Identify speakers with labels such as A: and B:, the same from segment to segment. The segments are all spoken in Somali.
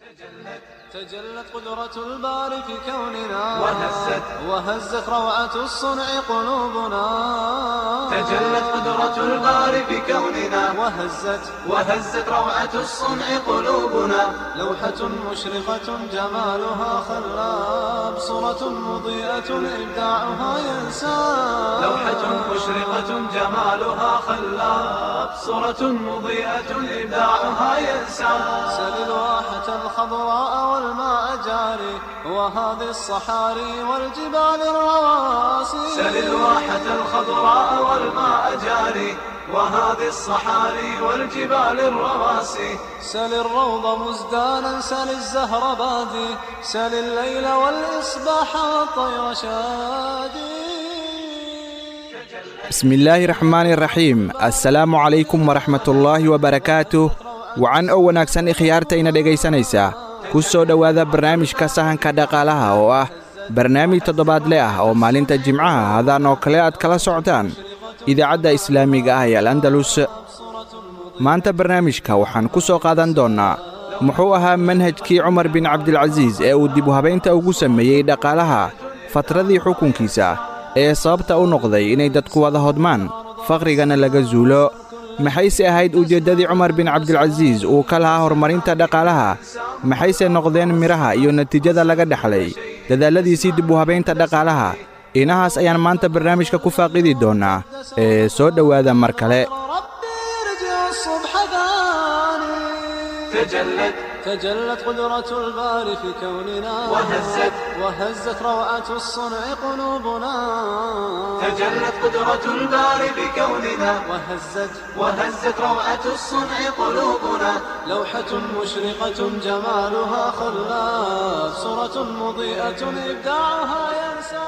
A: تجلت قدرة الباري في كوننا
B: وهزت
A: وهزت روعة الصنع قلوبنا
B: تجلت قدرة الباري في كوننا
A: وهزت
B: وهزت روعة الصنع قلوبنا
A: لوحة مشرقة جمالها خلاب صورة مضيئة إبداعها ينساب
B: لوحة مشرقة جمالها خلاب صورة مضيئة إبداعها ينسى
A: سل الواحة الخضراء والماء جاري وهذه الصحاري والجبال الرواسي
B: سل الواحة الخضراء والماء جاري وهذه الصحاري والجبال الرواسي
A: سل الروض مزدانا سل الزهر بادي سل الليل والإصباح والطير شادي
C: بسم الله الرحمن الرحيم assalaamu calaykum waraxmatullaahi wabarakaatuh wacan oo wanaagsan ikhyaartayna dhegaysanaysaa ku soo dhowaada barnaamijka sahanka dhaqaalaha oo ah barnaamij toddobaadle ah oo maalinta jimcaha hadaan oo kale aad kala socotaan idaacadda islaamiga ah ee al andalus maanta barnaamijka waxaan ku soo qaadan doonnaa muxuu ahaa manhajkii cumar bin cabdilcasiis ee uu dib u habaynta ugu sameeyey dhaqaalaha fatradii xukunkiisa ee sababta u noqday inay dadku wada hodmaan fakhrigana laga zuulo maxayse ahayd ujeeddadii cumar bin cabdilcasiis uu ka lahaa horumarinta dhaqaalaha maxayse noqdeen midhaha iyo natiijada laga dhexlay dadaalladiisii dib u habaynta dhaqaalaha inahaas ayaan maanta barnaamijka ku faaqidi doonnaa ee soo dhowaada mar kale
A: ربي يرجع الصبح ثاني
B: تجلت
A: تجلت قدرة الباري في كوننا
B: وهزت
A: وهزت روعة الصنع قلوبنا
B: تجلت قدرة الباري بكوننا
A: وهزت
B: وهزت روعة الصنع قلوبنا
A: لوحة مشرقة جمالها خلاف صورة مضيئة إبداعها ينسى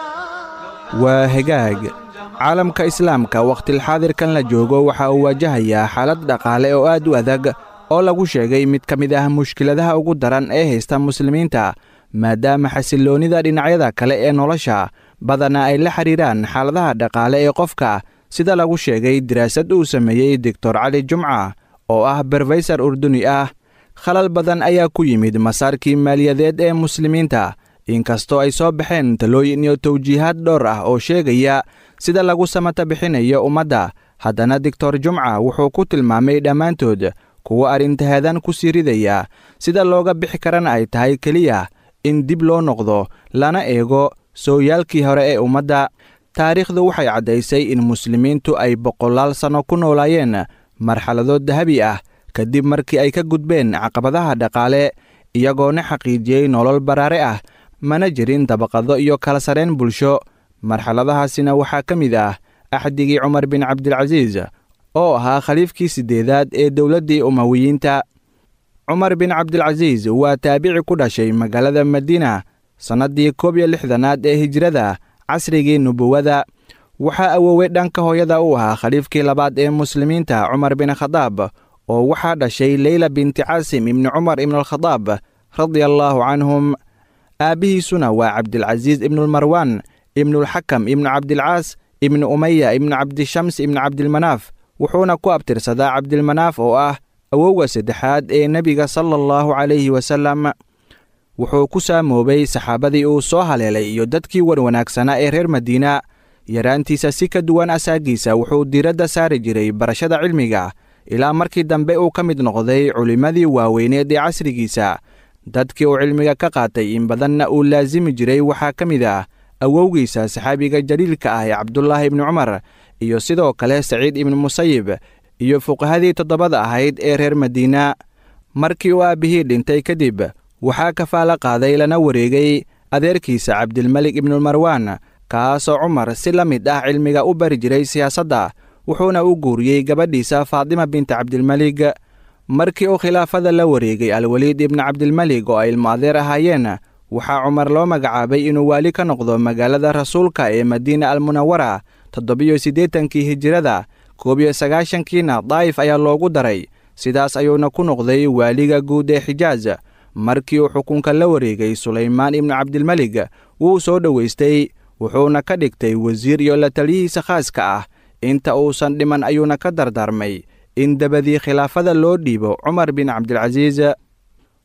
C: waa hagaag caalamka islaamka wakhtilxaadirkan la joogo waxa uu waajahayaa xaalad dhaqaale oo aad u adag oo lagu sheegay mid ka mid ah mushkiladaha ugu daran ee haysta muslimiinta maadaama xasilloonnida dhinacyada kale ee nolosha badanaa ay la xidhiiraan xaaladaha dhaqaale ee qofka sida lagu sheegay diraasad uu sameeyey doctor cali jumca oo ah berfaysar urduni ah khalal badan ayaa ku yimid masaarkii maaliyadeed ee muslimiinta inkastoo ay soo baxeen talooyin iyo tawjiihaad dhowr ah oo sheegaya sida lagu samata bixinayo ummadda haddana doctor jumca wuxuu ku tilmaamay dhammaantood kuwo arrintahadan ku sii ridaya sida looga bixi karana ay tahay keliya in dib loo noqdo lana eego sooyaalkii hore ee ummadda taariikhdu waxay caddaysay in muslimiintu ay boqolaal sanno ku noolaayeen marxalado dahabi ah kadib markii ay ka gudbeen caqabadaha dhaqaale iyagoona xaqiijiyey nolol baraare ah mana jirin dabaqado iyo kala sareen bulsho marxaladahaasina waxaa ka mid ah axdigii cumar bin cabdilcasiis oo ahaa khaliifkii siddeedaad ee dowladdii umawiyiinta cumar bin cabdilcasiis waa taabici ku dhashay magaalada madiina sannaddii koob iyo lixdanaad ee hijrada casrigii nubuwadda waxaa awoowey dhanka hooyada u ahaa khaliifkii labaad ee muslimiinta cumar bin khadaab oo waxaa dhashay leyla binti caasim ibni cumar ibnualkhadaab radia allaahu canhum aabbihiisuna waa cabdilcasiis ibnulmarwaan ibnulxakam ibnu cabdilcaas ibnu umaya ibnu cabdishams ibnu cabdilmanaaf wuxuuna ku abtirsadaa cabdilmanaaf oo ah awowga saddexaad ee nebiga sala allahu calayhi wasalam wuxuu ku saamoobay saxaabadii uu soo haleelay iyo dadkii wanwanaagsanaa ee reer madiina yaraantiisa si ka duwan asaagiisa wuxuu diiradda saari jiray barashada cilmiga ilaa markii dambe uu ka mid noqday culimmadii waaweyneed ee casrigiisa dadkii uu cilmiga ka qaatay in badanna uu laasimi jiray waxaa ka mid ah awowgiisa saxaabiga jaliilka ah ee cabdulaahi ibni cumar iyo sidoo kale saciid ibnu musayib iyo fuqahadii toddobada ahayd ee reer madiina markii uu aabbihii dhintay kadib waxaa kafaala qaaday lana wareegay adeerkiisa cabdilmelik ibnumarwaan kaasoo cumar si la mid ah cilmiga u bari jiray siyaasadda wuxuuna u guuriyey gabadhiisa faatima binta cabdilmelig markii uu khilaafada la wareegay alweliid ibnu cabdilmelig oo ay ilmo adeer ahaayeen waxaa cumar loo magacaabay inuu waali ka noqdo magaalada rasuulka ee madiina almunawara toddobiyo siddeetankii hijirada koob iyo sagaashankiina daa'if ayaa loogu daray sidaas ayuuna ku noqday waaliga guud ee xijaaj markii uu xukunka la wareegay sulaymaan ibnu cabdilmelig wuu soo dhowaystay wuxuuna ka dhigtay wasiir iyo la taliyihiisa khaaska ah inta uusan dhiman ayuuna ka dardaarmay in dabadii khilaafada loo dhiibo cumar bin cabdilcasiis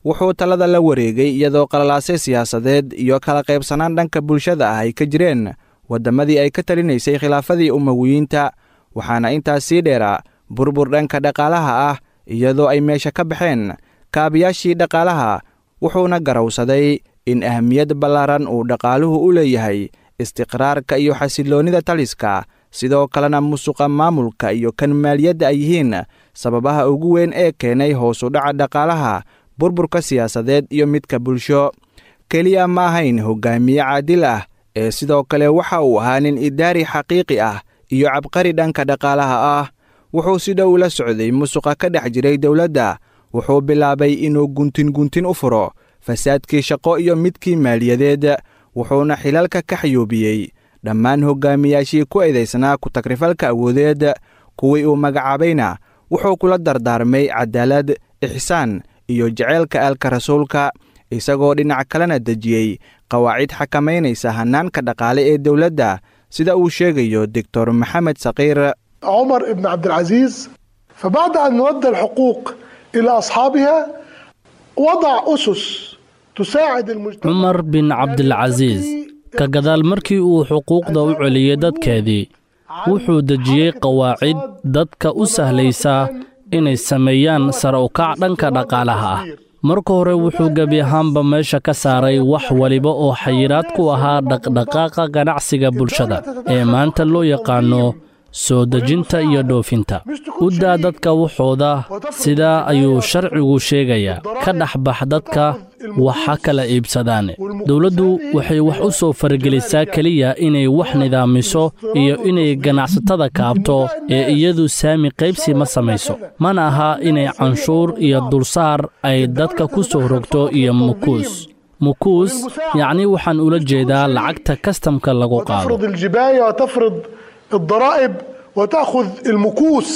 C: wuxuu talada la wareegay iyadoo qalalaasay siyaasadeed iyo kala qaybsanaan dhanka bulshada ah ay ka jireen waddamadii ay ka talinaysay khilaafadii umawiyiinta waxaana intaas sii dheeraa burbur dhanka dhaqaalaha ah iyadoo ay meesha ka baxeen kaabayaashii dhaqaalaha wuxuuna garowsaday in ahmiyad ballaaran uu dhaqaaluhu u leeyahay istiqraarka iyo xasilloonnida taliska sidoo kalena musuqa maamulka iyo kan maaliyadda ay yihiin sababaha ugu weyn ee keenay hoosu dhaca dhaqaalaha burburka siyaasadeed iyo midka bulsho keliya ma ahayn hoggaamiye caadil ah ee sidoo kale waxa uu ahaa nin idaari xaqiiqi ah iyo cabqari dhanka dhaqaalaha ah wuxuu si dhow la socday musuqa ka dhex jiray dowladda wuxuu bilaabay inuu guntin guntin u furo fasaadkii shaqo iyo midkii maaliyadeed wuxuuna xilalka ka xayuubiyey dhammaan hoggaamiyaashii ku eedaysnaa ku-tagrifalka awoodeed kuwii uu magacaabayna wuxuu kula dardaarmay cadaalad ixsaan iyo jaceylka aalka rasuulka isagoo dhinac kalena dejiyey qawaacid xakamaynaysa hannaanka dhaqaale ee dowladda sida uu sheegayo doctor maxamed sakiir
D: عمر بن عبد العزيز فبعد أن ودى الحقوق إلى أصحابها وضع أسس تساعد المجتمع
E: cumar bin cabdilcasiis ka gadaal markii uu xuquuqda u celiyey dadkeedii wuxuu dejiyey qawaacid dadka u sahlaysa inay sameeyaan sare u kac dhanka dhaqaalaha ah marka hore wuxuu gebi ahaanba meesha ka saaray wax waliba oo xayiraad ku ahaa dhaqdhaqaaqa ganacsiga bulshada ee maanta loo yaqaanno soo dejinta iyo dhoofinta u daa dadka waxooda sidaa ayuu sharcigu sheegayaa ka dhex bax dadka wax ha kala iibsadaan dowladdu waxay wax u soo faragelisaa keliya inay wax nidaamiso iyo inay ganacsatada kaabto ee iyadu saami qaybsi ma samayso mana aha inay canshuur iyo dulsaar ay dadka ku soo rogto iyo mukuus mukuus yacni waxaan ula jeedaa lacagta kastamka lagu qaado
D: وتفرض الجباية وتفرض الضرائب وتأخذ المكوس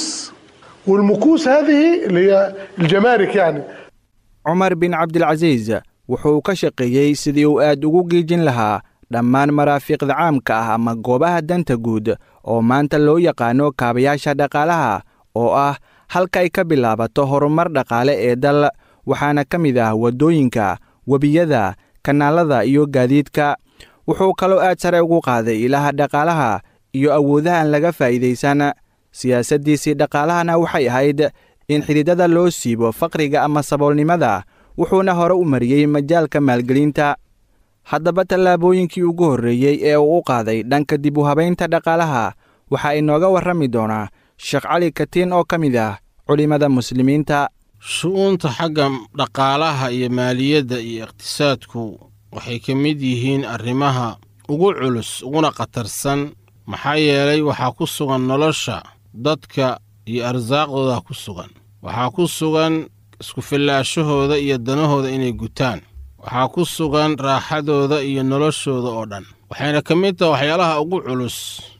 D: والمكوس هذه اللي هي الجمارك يعني
C: cumar bin cabdilcasiis wuxuu ka shaqeeyey sidii uu aad ugu giijin lahaa dhammaan maraafiiqda caamka ah ama goobaha danta guud oo maanta loo yaqaano kaabayaasha dhaqaalaha oo ah halka ay ka bilaabato horumar dhaqaale ee dal waxaana ka mid ah waddooyinka webiyada kanaalada iyo gaadiidka wuxuu kaloo aad sare ugu qaaday ilaha dhaqaalaha iyo awoodaha aan laga faa'iidaysan siyaasaddiisii dhaqaalahana waxay ahayd in xididada loo siibo faqriga ama saboolnimada wuxuuna hore u mariyey majaalka maalgelinta haddaba tallaabooyinkii ugu horreeyey ee uu u qaaday dhanka dib u habaynta dhaqaalaha waxaa inooga warrami doonaa sheekh cali katiin oo ka mid ah culimmada muslimiinta
F: shu'uunta xagga dhaqaalaha iyo maaliyadda iyo iqtisaadku waxay ka mid yihiin arrimaha ugu culus uguna khatarsan maxaa yeelay waxaa ku sugan nolosha dadka iyo arsaaqdooda ku sugan waxaa ku sugan isku-fillaashahooda iyo danahooda inay gutaan waxaa ku sugan raaxadooda iyo noloshooda oo dhan waxayna ka mid tahay waxyaalaha ugu culus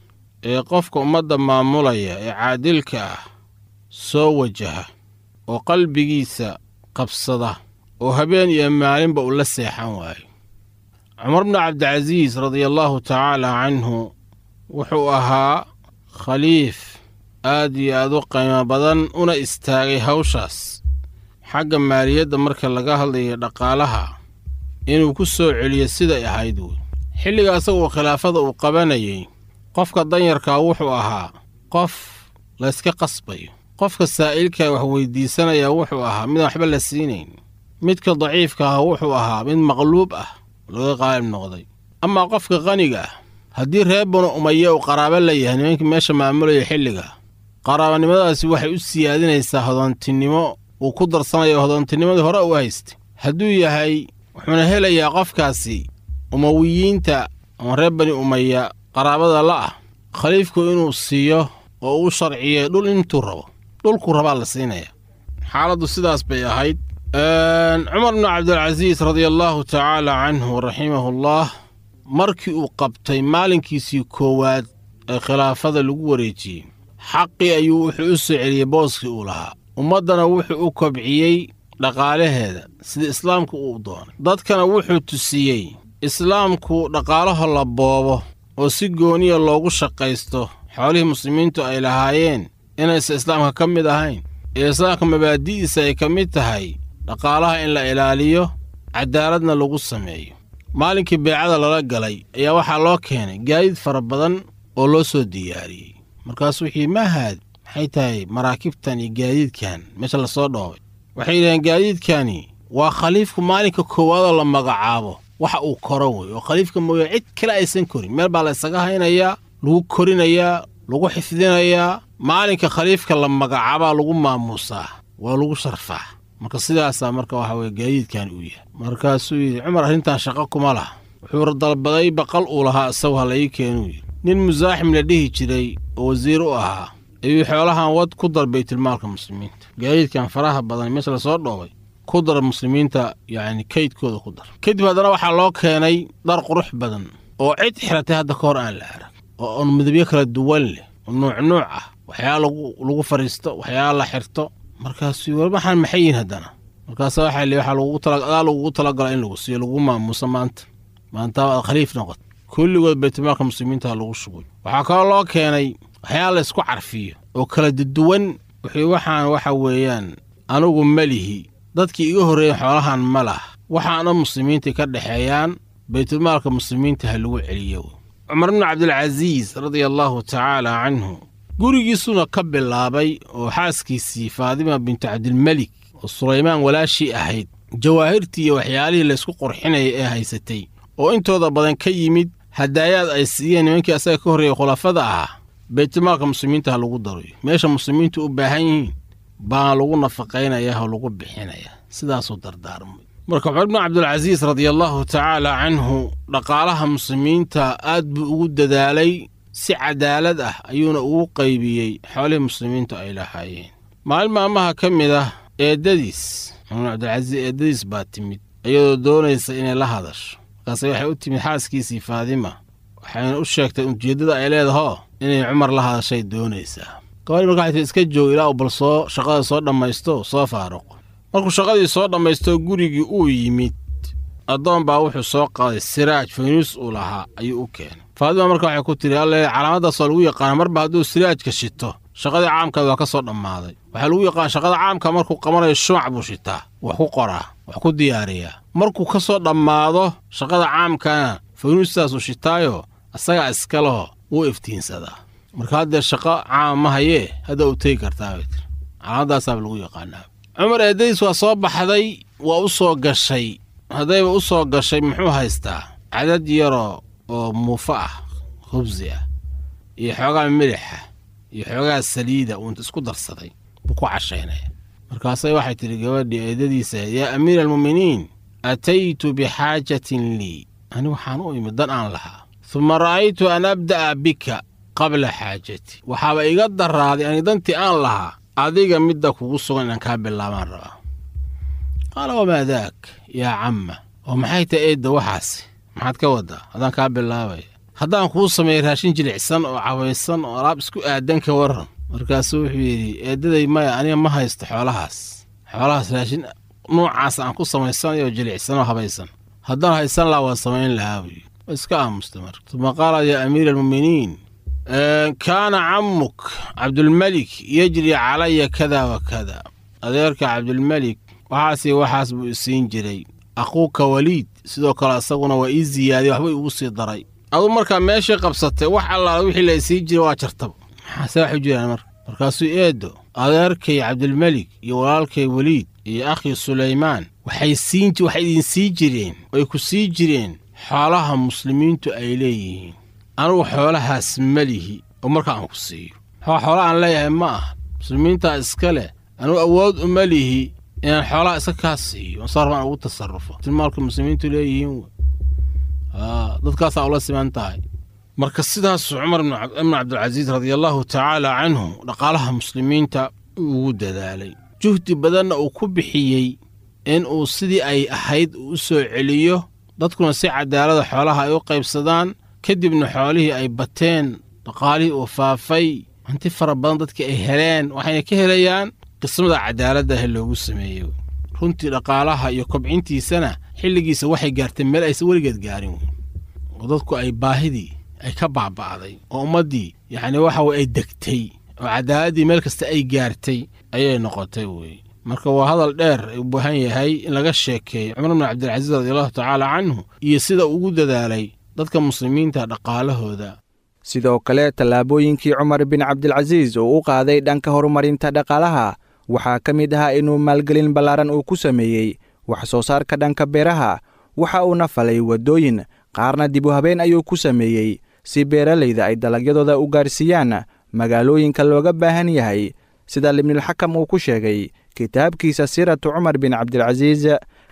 F: ee qofka ummadda maamulaya ee caadilka ah soo wajaha oo qalbigiisa qabsada oo habeen iyo maalinba uu la seexan waayo cumar bnu cabdicasiis radiallaahu tacaala canhu wuxuu ahaa khaliif aad iyo aad u qiimo badan una istaagay hawshaas xagga maaliyadda marka laga hadlayo dhaqaalaha inuu ku soo celiyo siday ahayd wey xilliga asagoo khilaafada uu qabanayay qofka danyarkaa wuxuu ahaa qof layska qasbayo qofka saa'ilkaa wax weyddiisanayaa wuxuu ahaa midaan waxba la siinayn midka daciifka ah wuxuu ahaa mid maqluub ah looga qaalib noqday amaa qofka qaniga ah haddii reer banu umaye uu qaraabo la yahay nimankii meesha maamulaya xilliga qaraabanimadaasi waxay u siyaadinaysaa hodoontinimo uu ku darsanayo hodoontinnimadii hore u haystay hadduu yahay wuxuuna helayaa qofkaasi umawiyiinta ama reer bani umaya qaraabada la ah khaliifku inuu siiyo oo uu sharciyey dhul intuu rabo dhulkuu rabaa la siinaya xaaladdu sidaas bay ahayd cumar bnu cabdilcasiis radiallaahu tacaala canhu raximahullaah markii uu qabtay maalinkiisii koowaad ee khilaafada lagu wareejiyey xaqii ayuu wuxuu u soo celiyey booskii uu lahaa ummaddana wuxuu u kobciyey dhaqaalaheeda sida islaamku uu doonay dadkana wuxuu tusiyey islaamku dhaqaalaho la boobo oo si gooniya loogu shaqaysto xoolihii muslimiintu ay lahaayeen inaysan islaamka ka mid ahayn ee islaamka mabaadi'diisa ay ka mid tahay dhaqaalaha in la ilaaliyo cadaaladna lagu sameeyo maalinkii beecada lala galay ayaa waxaa loo keenay gaadiid fara badan oo loo soo diyaariyey markaasuu wuxuu yidhi maahaad maxay tahay maraakibtan iyo gaadiidkan meesha lasoo dhoobay waxay yidhaheen gaadiidkani waa khaliifku maalinka koowaadoo la magacaabo waxa uu koro wey oo khaliifka mooya cid kale aysan korin meel baa la ysaga haynayaa lagu korinayaa lagu xifdinayaa maalinka khaliifka la magacaabaa lagu maamuusaa waa lagu sharfaa marka sidaasaa marka waxa weye gaadiidkan uu yahay markaasuu yidhi cumar arrintan shaqo kuma laha wuxuu dalbaday baqal uu lahaa isagu ha la ii keenuu yidhi nin musaaxim la dhihi jiray oo wasiir u ahaa ayuu xoolahan wad ku dar baytilmaalka muslimiinta gaadiidkan faraha badan meesha lasoo dhoobay ku dar muslimiinta yacni kaydkooda ku dar kadib haddana waxaa loo keenay dhar qurux badan oo cid xiratay hadda ka hor aan la arag oo on midabyo kala duwan leh oo nuuc nuuc ah waxyaala lagu fadhiisto waxyaala la xirto markaasuu war waxaan maxay yihin haddana markaasa waxaa li waxaa lagugu tala adaa lagugu talagala in lagu siiyo lagu maamuuso maanta maanta aad khaliif noqot kulligood baytilmaalka muslimiinta lagu shugay waxaa kaloo loo keenay waxyaala laysku carfiyo oo kala duduwan wixii waxaan waxa weeyaan anugu melihi dadkii iga horreeyen xoolahan ma lah waxaana muslimiinta ka dhexeeyaan baytulmaalka muslimiinta ha lagu celiyo cumar bnu cabdilcasiis radia allaahu tacaala canhu gurigiisuna ka bilaabay oo xaaskiisii faadima bintu cabdilmelik oo sulaymaan walaashii ahayd jawaahirtii iyo waxyaalihii laysku qurxinaya ee haysatay oo intooda badan ka yimid hadaayaad ay siiyeen nimankii asaga ka horreeyey khulafada ahaa baytulmaalka muslimiinta ha lagu daroyo meesha muslimiintu u baahan yihiin baa lagu nafaqaynaya oo lagu bixinaya sidaasuu dardaarmay marka cumar bnu cabdilcasiis radiallaahu tacaala canhu dhaqaalaha muslimiinta aad buu ugu dadaalay si cadaalad ah ayuuna ugu qaybiyey xoolihii muslimiintu ay lahaayeen maalin maalmaha ka mid ah eeddadiis cumar bnu cabdilcasiis eeddadiis baa timid iyadoo doonaysa inay la hadasho markaase waxay u timid xaaskiisii faadima waxayna u sheegtay ujeeddada ay leedahoo inay cumar la hadashay doonaysaa gabadhii marka waxay tii iska joog ilaa uu bal soo shaqada soo dhammaysto soo faaruqo markuu shaqadii soo dhammaysto gurigii uu yimid addoon baa wuxuu soo qaaday siraaj faynuus uu lahaa ayuu u keenay faadima marka waxay ku tidhi alle calaamadaas waa lagu yaqaana marba hadduu siraajka shito shaqadii caamkaad waa ka soo dhammaaday waxaa lagu yaqaana shaqada caamka markuu qabanayo shumac buu shitaa wax ku qoraa wax ku diyaariyaa markuu ka soo dhammaado shaqada caamkana faynuustaasuu shitaayo asagaa iska leho wuu iftiinsadaa marka haddee shaqo caama ma hayee hadda u tegi kartaa bay tiri calaamadaasaaba lagu yaqaanaa cumar eeddadiis waa soo baxday waa u soo gashay haddayba u soo gashay muxuu haystaa cadad yaroo oo muufo ah khubsi ah iyo xoogaa milixa iyo xoogaa saliida uunta isku darsaday buu ku cashaynaya markaasay waxay tidhi gabadhii eeddadiisa yaa amiira almu'miniin ataytu bixaajatin lii ani waxaan u imid dan aan lahaa uma ra'aytu an abda'a bika qabla xaajati waxaaba iga darraaday ani dantii aan lahaa adiga midda kugu sugan inaan kaa bilaabaan rabaa qaala wamaa daak yaa camma oo maxay tahay eedda waxaasi maxaad ka waddaa haddaan kaa bilaabaya haddaan kuu sameeyey raashin jilicsan oo cabaysan oo alaab isku aadan ka warran markaasuu wuxuu yidhi eeddaday maya aniga ma haysto xoolahaas xoolahaas raashin nuucaas aan ku samaysanayo jilicsan oo habaysan haddaan haysan lahaa waa samayn lahaa buyi waa iska aamusta marka uma qaala yaa amiira almu'miniin kaana cammuk cabdulmelik yejri calaya kada wa kada adeerka cabdulmelik waxaasi waxaas buu isiin jiray aquuka waliid sidoo kale isaguna waa ii ziyaadiyey waxba igu sii daray aduu markaa meeshii qabsatay wax allaala wixii la isiin jiray waa jartaba maxaase wax u jiraan marka markaasuu eeddo adeerkay cabdulmelik iyo walaalkay weliid iyo akhii sulaymaan waxay siin waxay idin sii jireen oy ku sii jireen xoolaha muslimiintu ay leeyihiin anugu xoolahaas ma lihi oo marka aan ku siiyo waxaa xoola aan leeyahay ma aha muslimiintaa iska leh anugu awood uma lihi inaan xoolaha iska kaa siiyo saar baan ugu tasarrufo tilmaalka muslimiintu leeyihiin wey dadkaasaa ula siman tahay marka sidaasuu cumar ibnu cabdilcasiis radiallaahu tacaala canhu dhaqaalaha muslimiinta ugu dadaalay juhdi badanna uu ku bixiyey in uu sidii ay ahayd uu u soo celiyo dadkuna si cadaalada xoolaha ay u qaybsadaan kadibna xoolihii ay bateen dhaqaalihii uu faafay hanti fara badan dadkii ay heleen waxayna ka helayaan qismada cadaaladdaah loogu sameeyey runtii dhaqaalaha iyo kobcintiisana xilligiisa waxay gaartay meel aysan weligeed gaarin oo dadku ay baahidii ay ka baaba'day oo ummaddii yacni waxa weye ay degtay oo cadaaladdii meel kasta ay gaartay ayay noqotay wey marka waa hadal dheer u baahan yahay in laga sheekeeyo cumar bn cabdilcasiis radiallahu tacaala canhu iyo sida ugu dadaalay dadka muslimiinta dhaqaalahooda
C: sidoo kale tallaabooyinkii cumar bin cabdilcasiis oo u qaaday dhanka horumarinta dhaqaalaha waxaa ka mid ahaa inuu maalgelin ballaaran uu ku sameeyey wax soo saarka dhanka beeraha waxa uuna falay waddooyin qaarna dib u habeen ayuu ku sameeyey si beeralayda ay dalagyadooda u gaarsiiyaan magaalooyinka looga baahan yahay sida libnulxakam uu ku sheegay kitaabkiisa siiratu cumar bin cabdilcasiis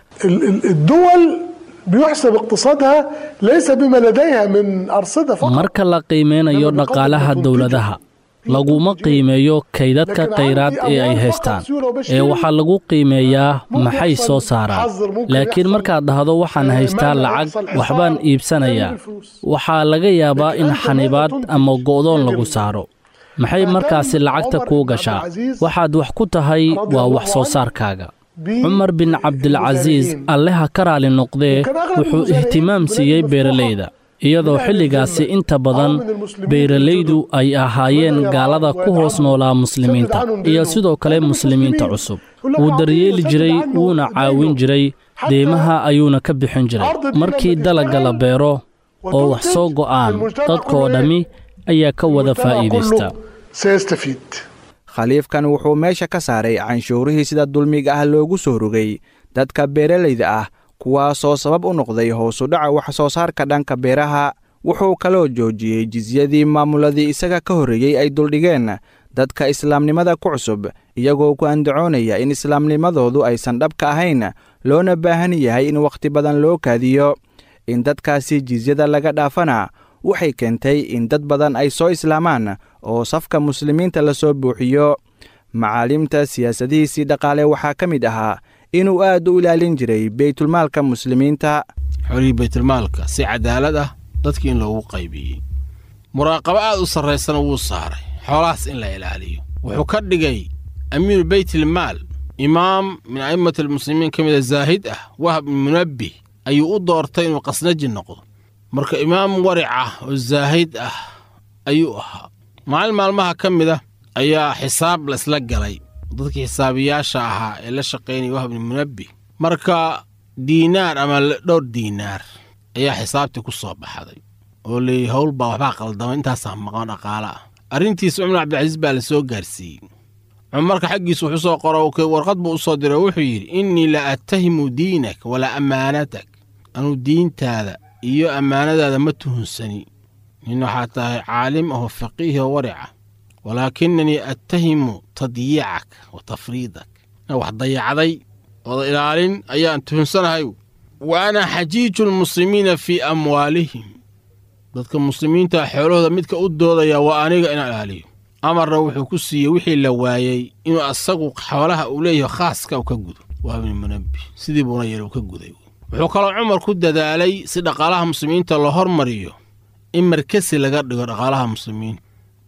D: الدول بيحسب اقتصادها ليس بما لديها من أرصدة فقط
E: marka la qiimeynayo dhaqaalaha dowladaha laguma qiimeeyo kaydadka khayraad ee ay haystaan ee waxaa lagu qiimeeyaa maxay soo saaraan laakiin markaad dhahdo waxaan haystaa lacag waxbaan iibsanayaa waxaa laga yaabaa in xanibaad ama go'doon lagu saaro maxay markaasi lacagta kuu gashaa waxaad wax ku tahay waa wax soo saarkaaga cumar bin cabdilcasiis alleha ka raali noqdee wuxuu ihtimaam siiyey beeralayda iyadoo xilligaasi inta badan beeralaydu ay ahaayeen gaalada ku hoos noolaa muslimiinta iyo sidoo kale muslimiinta cusub wuu daryeeli jiray wuuna caawin jiray deymaha ayuuna ka bixin jiray markii dalagga la beero oo wax soo go'aan dadkoo dhammi ayaa ka wada faa'iidaysta
D: سيستفيد
C: khaliifkan wuxuu meesha ka saaray canshuurihii sida dulmiga ah loogu soo rogay dadka beeralayda ah kuwaasoo sabab u noqday hoosu dhaca wax soo saarka dhanka beeraha wuxuu kaloo joojiyey jisyadii maamuladii isaga ka horreeyey ay duldhigeen dadka islaamnimada ku cusub iyagoo ku andacoonaya in islaamnimadoodu aysan dhabka ahayn loona baahan yahay in wakhti badan loo kaadiyo in dadkaasi jisyada laga dhaafana waxay keentay in dad badan ay soo islaamaan oo safka muslimiinta la soo buuxiyo macaalimta siyaasadihiisii dhaqaale waxaa ka mid ahaa inuu aad u ilaalin jiray beytulmaalka muslimiinta
F: xolihii baytulmaalka si cadaalad ah dadkii in loogu qaybiyey muraaqabo aad u sarraysana wuu saaray xoolahaas in la ilaaliyo wuxuu ka dhigay amiiru beytilmaal imaam min a'immati almuslimiin ka mida zaahid ah wahab ibn munabbih ayuu u doortay inuu qasnaji noqdo marka imaam waric ah oo zaahid ah ayuu ahaa maalin maalmaha ka mid ah ayaa xisaab laisla galay dadkii xisaabiyaasha ahaa ee la shaqaynaya wahab ibn munabbih marka diinaar ama dhowr diinaar ayaa xisaabtii ku soo baxday oo leeyahy howl baa waxbaa qaldama intaasaa maqan dhaqaale ah arrintiisa cumar cabdilcasiis baa la soo gaarsiiyey cumarka xaggiisa wuxuu soo qoro warqad buu u soo diray oo wuxuu yidhi innii la attahimu diinak walaa ammaanatak anuu diintaada iyo ammaanadaada ma tuhunsani nin waxaa tahay caalim ahoo faqiihi oo warica walaakinanii attahimu tadyiicak wa tafriidak wax dayacday ooda ilaalin ayaan tuhunsanahay wa ana xajiiju lmuslimiina fii amwaalihim dadka muslimiinta xoolahooda midka u doodaya waa aniga inaan ilaaliyo amarna wuxuu ku siiyey wixii la waayey inuu asagu xoolaha uu leeyahay khaaska u ka gudo waa ibni munabbi sidii buuna yeel uu ka guday wuxuu kaloo cumar ku dadaalay si dhaqaalaha muslimiinta loo hormariyo in markasi laga dhigo dhaqaalaha muslimiinta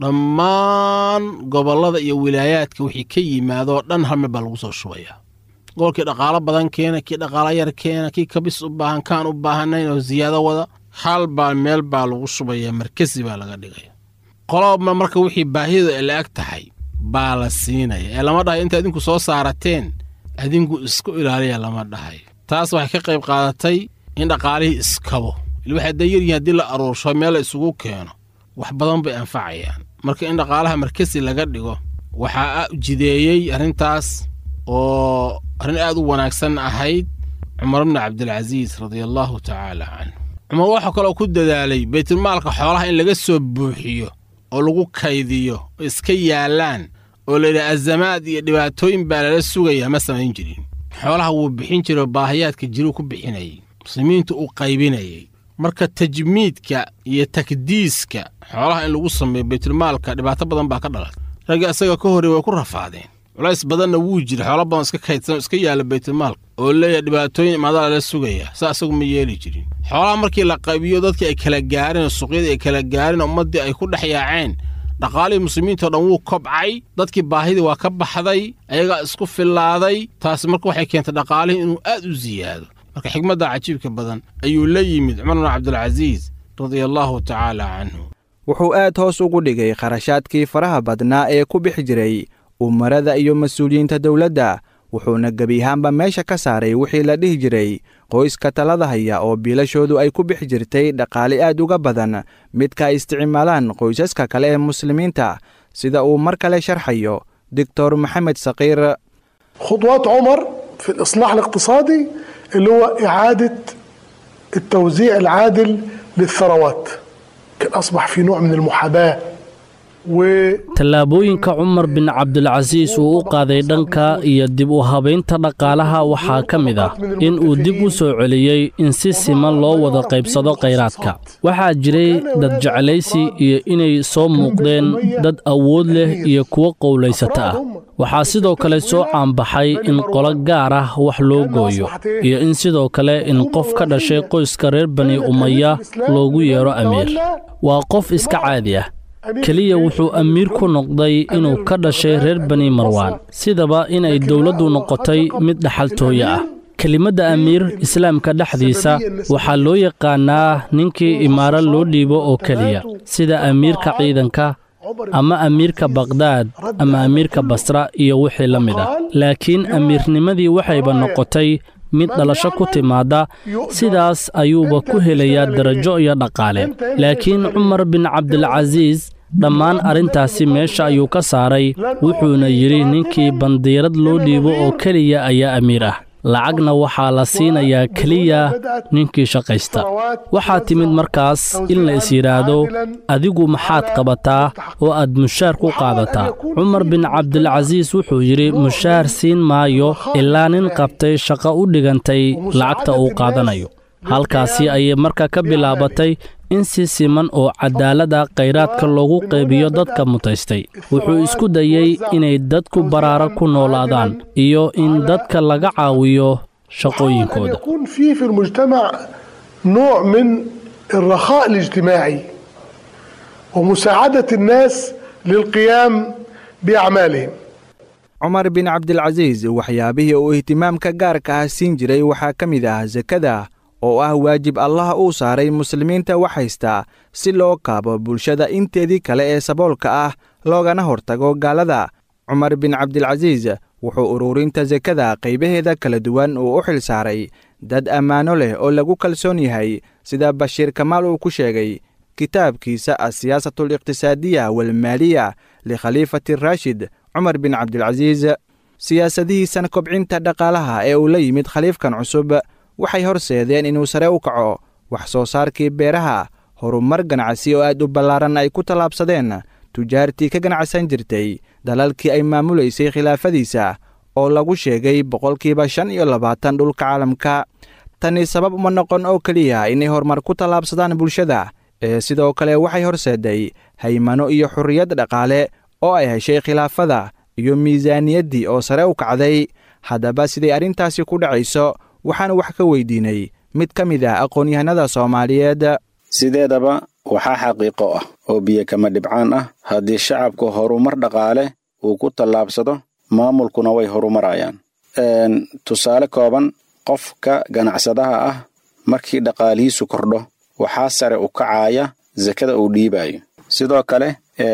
F: dhammaan gobollada iyo wilaayaadka wixii ka yimaadoo dhan hal meel baa lagu soo shubayaa gobolkii dhaqaalo badan keena kii dhaqaalo yar keena kii kabis u baahan kaan u baahanayn oo siyaado wada hal baa meel baa lagu shubayaa markasi baa laga dhigaya qoloba marka wixii baahidu ay la eg tahay baa la siinaya ee lama dhahayo inta idinku soo saarateen adinku isku ilaaliya lama dhahayo taas waxay ka qayb qaadatay in dhaqaalihii iskabo il waxay da yaryihin haddii la aruursho meel la isugu keeno wax badan bay anfacayaan marka in dhaqaalaha markasi laga dhigo waxaa jideeyey arrintaas oo arrin aad u wanaagsan ahayd cumar bni cabdilcasiis radiallaahu tacaala canhu cumar waxaa kaloo ku dadaalay baytulmaalka xoolaha in laga soo buuxiyo oo lagu kaydiyo oo iska yaallaan oo layidhaha azamaad iyo dhibaatooyin baa lala sugayaa ma samayn jirin xoolaha wuu bixin jiray oo baahiyaadka jiruu ku bixinayay muslimiintu uu qaybinayay marka tajmiidka iyo takdiiska xoolaha in lagu sameeyo baytulmaalka dhibaato badan baa ka dhalatay ragga isaga ka horrey way ku rafaadeen culays badanna wuu jira xoolo badan iska kaydsan iska yaalla baytulmaalka oo leeyahay dhibaatooyin imaadaa lala sugayaa saa isagu ma yeeli jirin xoolaha markii la qaybiyo dadkii ay kala gaareen oo suuqyadii ay kala gaareen oo ummaddii ay ku dhex yaaceen dhaqaalihii muslimiintao dhan wuu kobcay dadkii baahidii waa ka baxday ayagaa isku fillaaday taasi marka waxay keentay dhaqaalihii inuu aad u siyaado marka xigmadda cajiibka badan ayuu la yimid cumar bn cabdilcasiis radia allaahu tacaala canhu
C: wuxuu aad hoos ugu dhigay kharashaadkii faraha badnaa ee ku bixi jiray umarada iyo mas-uuliyiinta dowladda wuxuuna gebi ahaanba meesha ka saaray wixii la dhihi jiray qoyska talada haya oo biilashoodu ay ku bixi jirtay dhaqaale aad uga badan midka ay isticmaalaan qoysaska kale ee muslimiinta sida uu mar kale sharxayo doctor maxamed sakiir
D: خطوات عمر في الإصلاح الاقتصادي اللي هو إعادة التوزيع العادل للثروات كان أصبح في نوع من المحاباة
E: tallaabooyinka cumar bin cabdilcasiis uu u qaaday dhanka iyo dib u habaynta dhaqaalaha waxaa ka mid ah in uu dib u soo celiyey in si siman loo wada qaybsado khayraadka waxaa jiray dad jeclaysi iyo inay soo muuqdeen dad awood leh iyo kuwo qowlaysata ah waxaa sidoo kale soo caanbaxay in qolo gaar ah wax loo gooyo iyo in sidoo kale in qof ka dhashay qoyska reer bani umaya loogu yeero amiir waa qof iska caadi ah keliya wuxuu amiir ku noqday inuu ka dhashay reer bani marwaan sidaba inay dowladdu noqotay mid dhaxaltooye ah kelimadda amiir islaamka dhexdiisa waxaa loo yaqaannaa ninkii imaaro loo dhiibo oo keliya sida amiirka ciidanka ama amiirka bakdaad ama amiirka basra iyo wixii la mid ah laakiin amiirnimadii waxayba noqotay mid dhalasho ku timaadda sidaas ayuuba ku helayaa darajo iyo dhaqaale laakiin cumar bin cabdilcasiis dhammaan arrintaasi meesha ayuu ka saaray wuxuuna yidhi ninkii bandiirad loo dhiibo oo keliya ayaa amiir ah lacagna waxaa la siinayaa keliya ninkii shaqaysta waxaa timid markaas in la is yidhaahdo adigu maxaad qabataa oo aad mushaar ku qaadataa cumar bin cabdilcasiis wuxuu yidhi mushaar siin maayo ilaa nin qabtay shaqo u dhigantay lacagta uu qaadanayo halkaasi ayay marka ka bilaabatay in si siman oo cadaalada khayraadka loogu qaybiyo dadka mutaystay wuxuu isku dayey inay dadku baraaro ku noolaadaan iyo in dadka laga caawiyo shaqooyinkooda
D: يكون في في المجتمع نوع من الرخاء الاجتماعي ومساعدة الناس للقيام بأعمالهم
C: cumar bin cabdilcasiis waxyaabihii uu ihtimaamka gaarka ah siin jiray waxaa ka mid ah sakada oo ah waajib allah uu saaray muslimiinta wax haysta si loo kaabo bulshada inteedii kale ee saboolka ah loogana hortago gaalada cumar bin cabdilcasiis wuxuu ururinta sakada qaybaheeda kala duwan uu u xil saaray dad ammaano leh oo lagu kalsoon yahay sida bashiir kamaal uu ku sheegay kitaabkiisa asiyaasatu aliqtisaadiya walmaaliya likhaliifati raashid cumar bin cabdilcasiis siyaasadihiisan kobcinta dhaqaalaha ee uu la yimid khaliifkan cusub waxay horseedeen inuu sare u kaco wax soo saarkii beeraha horumar ganacsi oo aad u ballaaran ay ku tallaabsadeen tujaartii ka ganacsan jirtay dalalkii ay maamulaysay khilaafadiisa oo lagu sheegay boqolkiiba shan iyo labaatan dhulka caalamka tani sabab uma noqon oo keliya inay horumar ku tallaabsadaan bulshada ee sidoo kale waxay horseeday haymano iyo xurriyad dhaqaale oo ay heshay khilaafada iyo miisaaniyaddii oo sare u kacday haddaba siday arrintaasi ku dhacayso waxaan wax ka weydiinay mid ka mid ah aqoon-yahanada soomaaliyeed
G: sideedaba waxaa xaqiiqo ah oo biyo kama dhibcaan ah haddii shacabku horumar dhaqaale uu ku tallaabsado maamulkuna way horumarayaan tusaale kooban qofka ganacsadaha ah markii dhaqaalihiisu kordho waxaa sare u kacaya sakada uu dhiibayo sidoo kale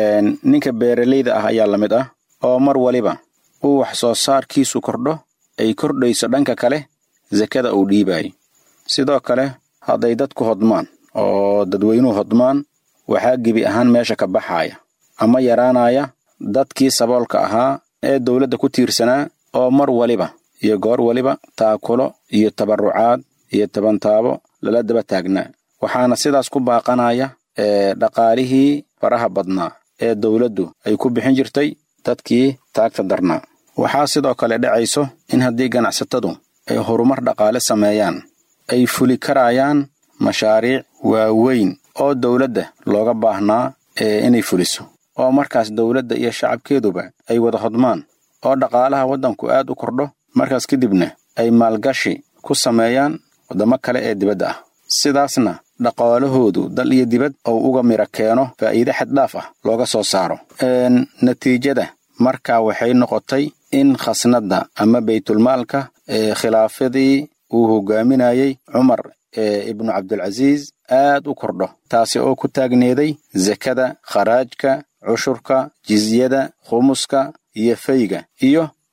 G: ninka beeralayda ah ayaa la mid ah oo mar waliba uu wax soo saarkiisu kordho ay kordhayso dhanka kale sakada uu dhiibayo sidoo kale hadday dadku hodmaan oo dadweynuhu hodmaan waxaa gebi ahaan meesha ka baxaya ama yaraanaya dadkii saboolka ahaa ee dowladda ku tiirsanaa oo mar waliba iyo goor waliba taakulo iyo tabarrucaad iyo tabantaabo lala daba taagnaa waxaana sidaas ku baaqanaya dhaqaalihii faraha badnaa ee dowladdu ay ku bixin jirtay dadkii taagta darnaa waxaa sidoo kale dhacayso in haddii ganacsatadu ay horumar dhaqaale sameeyaan ay fuli karayaan mashaariic waaweyn oo dowladda looga baahnaa ee inay fuliso oo markaas dowladda iyo shacabkeeduba ay wada hodmaan oo dhaqaalaha waddanku aad u kordho markaas kadibna ay maalgashi ku sameeyaan waddamo kale ee dibadda ah sidaasna dhaqaalahoodu dal iyo dibad ou uga mira keeno faa'iide xaddhaaf ah looga soo saaro natiijada markaa waxay noqotay in khasnadda ama baytulmaalka ee khilaafadii uu hogaaminayey cumar ibnu cabdilcasiis aad u kordho taasi oo ku taagneeday sakada kharaajka cushurka jizyada khumuska iyo fayga iyo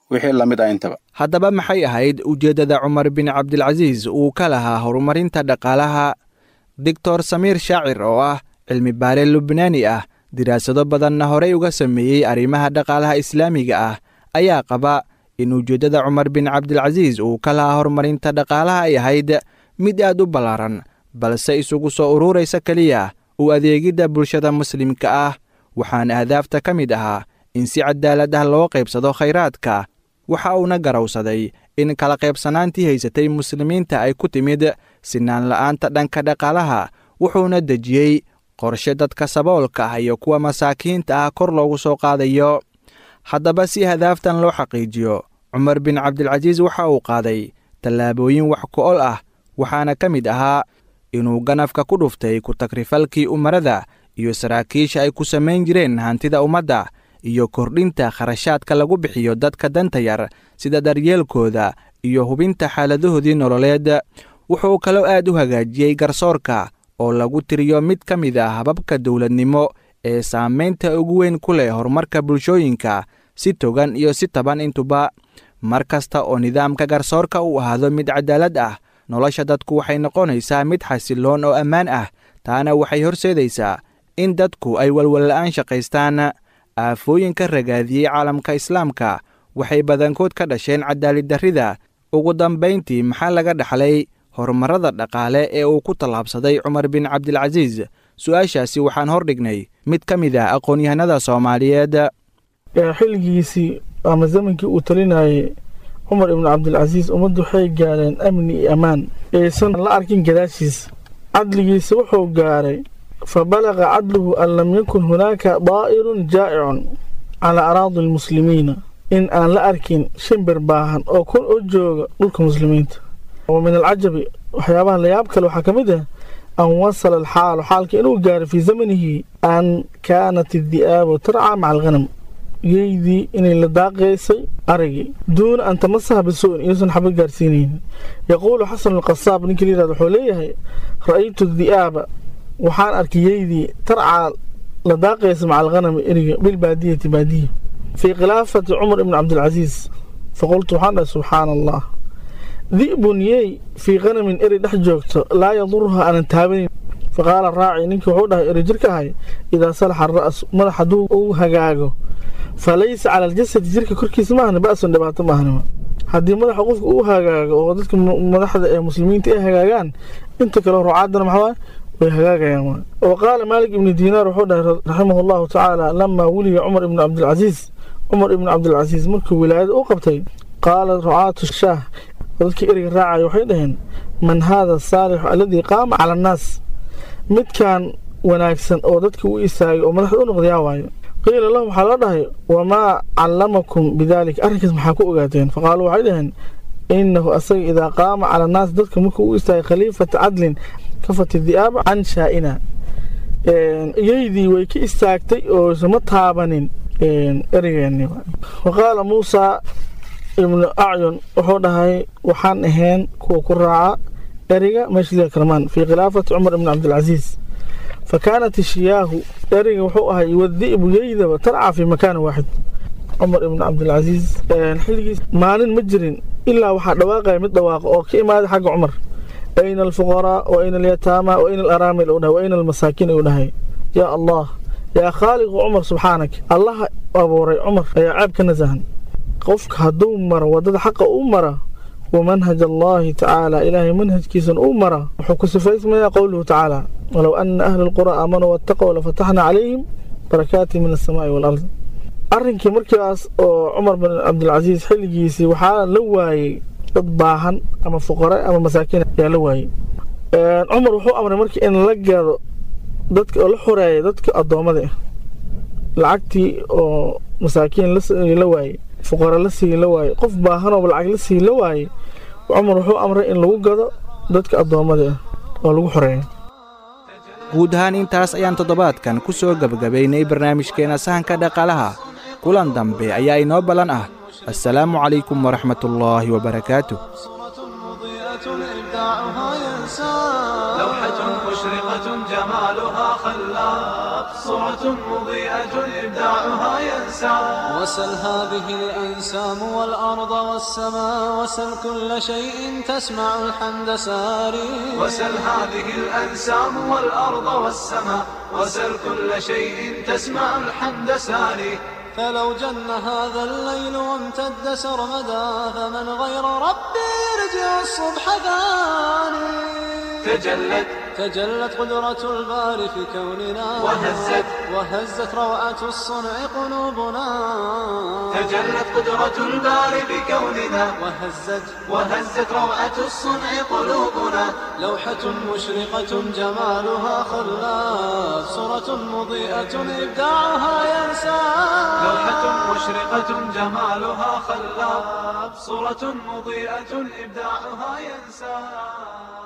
G: wixii la mid ah intaba
C: haddaba maxay ahayd ujeeddada cumar bin cabdilcasiis uu ka lahaa horumarinta dhaqaalaha doctor samiir shaacir oo ah cilmi baare lubnaani ah diraasado badanna horey uga sameeyey arrimaha dhaqaalaha islaamiga ah ayaa qaba in ujeeddada cumar bin cabdilcasiis uu ka lahaa horumarinta dhaqaalaha ay ahayd mid aad u ballaaran balse isugu soo ururaysa keliya u adeegidda bulshada muslimka ah waxaana ahdaafta ka mid ahaa in si cadaalad ah loo qaybsado khayraadka waxa uuna garowsaday in kala qaybsanaantii haysatay muslimiinta ay ku timid sinaan la'aanta dhanka dhaqaalaha wuxuuna dejiyey qorshe dadka saboolka ah iyo kuwa masaakiinta ah kor loogu soo qaadayo haddaba si hadaaftan loo xaqiijiyo cumar bin cabdilcasiis waxa uu qaaday tallaabooyin wax ku-ol ah waxaana ka mid ahaa inuu ganafka ku dhuftay ku-takrifalkii umarada iyo saraakiisha ay ku samayn jireen hantida ummadda iyo kordhinta kharashaadka lagu bixiyo dadka danta yar sida daryeelkooda iyo hubinta xaaladahoodii nololeed wuxuu kaloo aad u hagaajiyey garsoorka oo lagu tiriyo mid ka mid ah hababka dowladnimo ee saamaynta ugu weyn ku leh horumarka bulshooyinka si togan iyo si taban intuba mar kasta oo nidaamka garsoorka uu ahaado mid cadaalad ah nolosha dadku waxay noqonaysaa mid xasiloon oo ammaan ah taana waxay horseedaysaa in dadku ay walwalla'aan shaqaystaan aafooyinka ragaadiyey caalamka islaamka waxay badankood ka dhasheen cadaaliddarrida ugu dambayntii maxaa laga dhaxlay horumarrada dhaqaale ee uu ku tallaabsaday cumar bin cabdilcasiis su-aashaasi waxaan hordhignay mid ka mid ah aqoon-yahanada soomaaliyeed
H: xilligiisii ama zamankii uu talinayay cumar ibnu cabdilcasiis ummaddu waxay gaareen amni iyo ammaan aysan la arkin gadaashiisa cadligiisa wuxuu gaaray fa balaqa cadluhu an lam yakun hunaaka daa'irun jaa'icun calaa araadi almuslimiina in aan la arkin shimbir baahan oo kun u jooga dhulka muslimiinta wa min alcajabi waxyaabaha layaab kale waxaa ka mid ah an wasala alxaalu xaalka inuu gaaray fii zamanihi an kaanat iddi'aabu tarcaa maca alghanam geydii inay la daaqaysay aragii duuna an tamasaha bisu'in iyuusan xaba gaarsiinaynin yaquulu xasanu alqasaab ninkii la yihahdo wuxuu leeyahay ra'aytu di'aaba waxaan arkay yeydii tarcaa la daaqaysa maca alghanami eriga bilbaadiyati baadiya fii khilaafati cumar ibni cabdilcasiis faqultu waxaan dhahay subxaana allah di'bun yey fii khanamin eri dhex joogto laa yaduruha aanan taabanin faqaala raaci ninkii wuxuu dhahay eri jirka ahay idaa salaxa ara'su madax hadduu uu hagaago fa laysa cala aljasadi jirka korkiisa maahna ba'sun dhibaato maahnima haddii madaxa qofka uu hagaago oo dadka madaxda ee muslimiinta ay hagaagaan inta kale rucaadana maxaa way hagaagayaan wa qaala maalik ibni diinaar wuxuu dhahay raximahu allahu tacaala lamaa wuliya cumar ibni cabdilcasiis cumar ibni cabdilcasiis markuu wilaayada u qabtay qaala rucaatu shaah dadkii eriga raacaya waxay dhaheen man haada saalixu alladii qaama cala annaas midkan wanaagsan oo dadka u istaagay oo madaxda u noqdayaa waayo qiila lahum waxaa loo dhahay wamaa callamakum bidaalika arrinkaas maxaa ku ogaateen faqaaluu waxay dhaheen innahu asaga idaa qaama cala annaas dadka markuu u istaagay khaliifata cadlin kafati di'aaba can shaa'ina iyaydii way ka istaagtay oo isama taabanin erigeenni wa qaala muusaa ibnu acyun wuxuu dhahay waxaan ahayn kuwa ku raaca eriga meeshlia kalmaan fii khilaafati cumar ibni cabdilcasiis fa kaanat ishiyaahu eriga wuxuu ahay wadi'bu yeydaba tarca fii makaanin waaxid cumar ibni cabdilcasiis xilligiis maalin ma jirin ilaa waxaa dhawaaqaya mid dhawaaqa oo ka imaaday xagga cumar ayna alfuqaraa wa ayna alyataama wa ayna alaraamil u dhahay wa ayna almasaakiin ayuu dhahay yaa allah yaa khaaliqu cumar subxaanak allaha abuuray cumar ayaa ceeb ka nasahan qofka hadduu maro waddada xaqa u mara wa manhaj allaahi tacaala ilaahay manhajkiisan uu mara wuxuu ku sifaysmayaa qowluhu tacaala walow ana ahla alqura aamanuu wattaqow lafataxna calayhim barakaatin min alsamaa'i waalard arrinkii markaas oo cumar bin cabdilcasiis xilligiisii waxaa la waayey dad baahan ama fuqare ama masaakiin ayaa la waayey cumar wuxuu amray markii in la gado dadka oo la xoreeya dadka addoommada ah lacagtii oo masaakiin la waayey fuqara la sii la waayey qof baahanooba lacag la sii la waayey cumar wuxuu amray in lagu gado dadka addoommada ah oo lagu xoreeya
C: guud ahaan intaas ayaan toddobaadkan ku soo gebagabaynay barnaamijkeena sahanka dhaqaalaha kulan dambe ayaa inoo ballan ah assalaamu calaykum waraxmatullaahi wabarakaatuh
A: صورة مضيئة إبداعها ينسى لوحة
B: مشرقة جمالها خلاق صورة مضيئة إبداعها ينسى
A: وسل هذه الأنسام والأرض والسماء وسل كل شيء تسمع الحمد ساري
B: وسل هذه الأنسام والأرض والسماء وسل كل شيء تسمع الحمد ساري
A: فلو جن هذا الليل وامتد سرمدا فمن غير ربي يرجع الصبح ثاني
B: تجلت
A: تجلت قدرة الباري في كوننا
B: وهزت
A: وهزت روعة الصنع قلوبنا
B: تجلت قدرة الباري بكوننا
A: وهزت
B: وهزت روعة الصنع قلوبنا
A: لوحة مشرقة جمالها خلاف صورة مضيئة إبداعها ينسى
B: لوحة مشرقة جمالها خلاب صورة مضيئة إبداعها ينسى